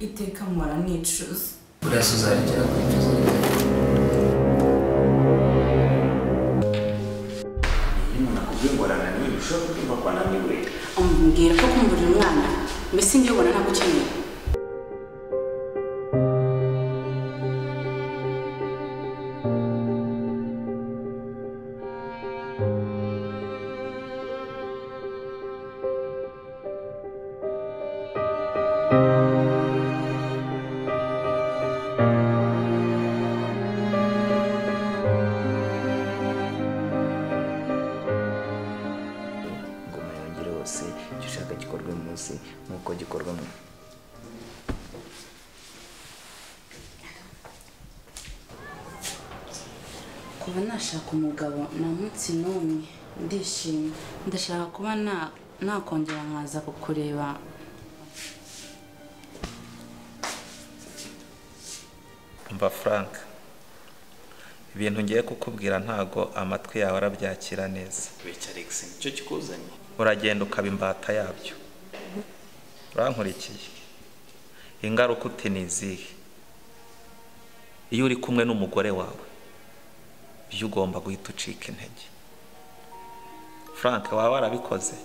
iteka mpora nicuza uraza uzarengera kwicuza iyo umuntu akubwiye ngo arananiwe ushobora kubyumva ko ananiwe umbwira ko kumburira umwana mbese njye ubona ntagukeneye ingoma yongere hose icyo ushaka gikorwe munsi nk'uko gikorwa mu kuba nashaka umugabo na munsi n'umwe ndishimye ndashaka kuba na- nakongera nkaza kukureba umva frank ibintu ngiye kukubwira ntago amatwi yawe arabyakira neza bityo alex nicyo kikuzanye uragenda ukaba imbata yabyo urankurikiye ingaruka uti ni izihe iyo uri kumwe n'umugore wawe byo ugomba guhita ucika intege frank waba warabikoze